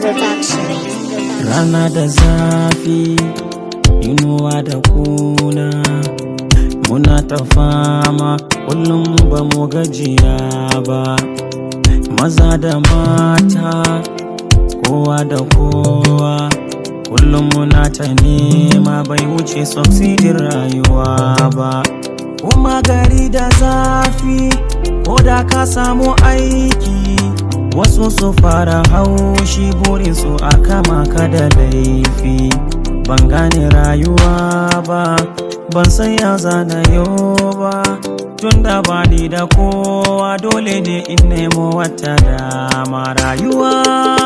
Production. Rana da zafi, inuwa da kuna Muna ta fama, kullum ba mu gajiya ba Maza da mata, kowa da kowa Kullum muna ta nema bai wuce succeedin rayuwa ba Kuma gari da zafi, ko da ka samu aiki Wasu su fara haushi burinsu a kama ka da laifi Ban gane rayuwa ba, ban san ya zana yau ba Tunda ba ni da kowa dole ne in nemo wata dama rayuwa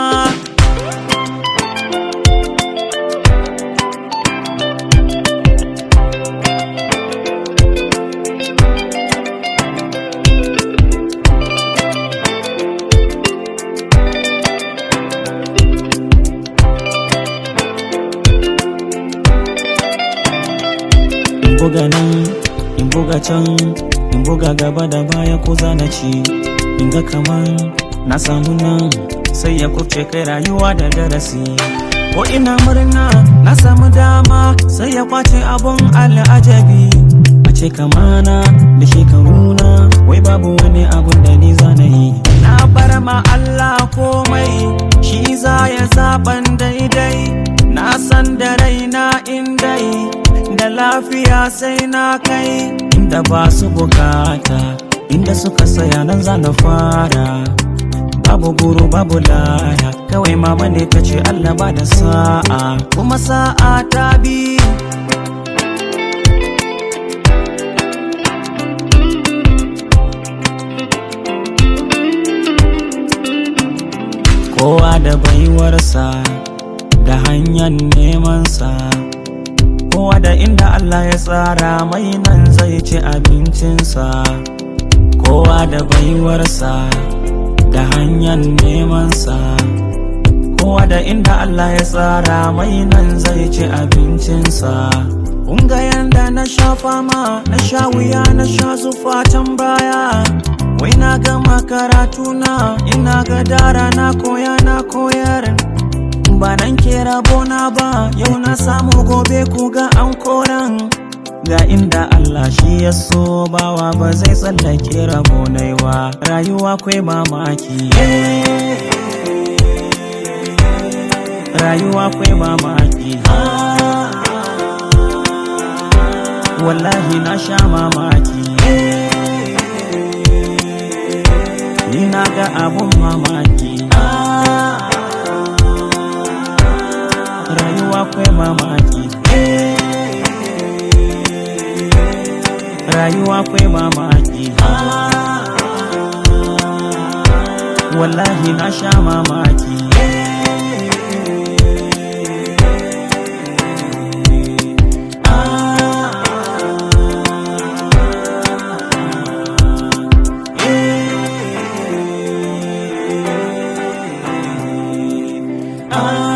in buga nan in buga can in buga gaba da baya ko zana ci in ga kaman na samu nan sai ya kubce kai rayuwa da darasi ko ina murna na samu dama sai ya kwace abun al'ajabi a ce kamana da shekaruna wai babu wani abun da ni zana yi na bar ma Allah komai shi za ya zaban daidai na san da raina in dai da lafiya sai na kai inda ba su bukata inda suka saya nan za na fara babu guru babu laya kawai mama ne ta ce Allah ba da sa'a kuma sa'a ta bi kowa da baiwarsa da hanyar nemansa kowa da inda Allah ya tsara mai nan zai ci abincinsa kowa da baiwarsa da hanyar nemansa kowa da inda Allah ya tsara mai nan zai ci abincinsa Kunga yanda na sha fama na sha wuya na sha zufatan baya wai na gama karatuna ina ga dara na koya na koyar ba nan ke rabona ba yau na samu gobe ku ga an koran ga inda Allah shi ya so bawa ba zai tsallake rabonai ba rayuwa kwai mamaki rayuwa kwai mamaki wallahi na sha mamaki ni na ga abun mamaki rayuwa kwai mamaki rayuwa kwai mamaki wallahi na sha mamaki Ah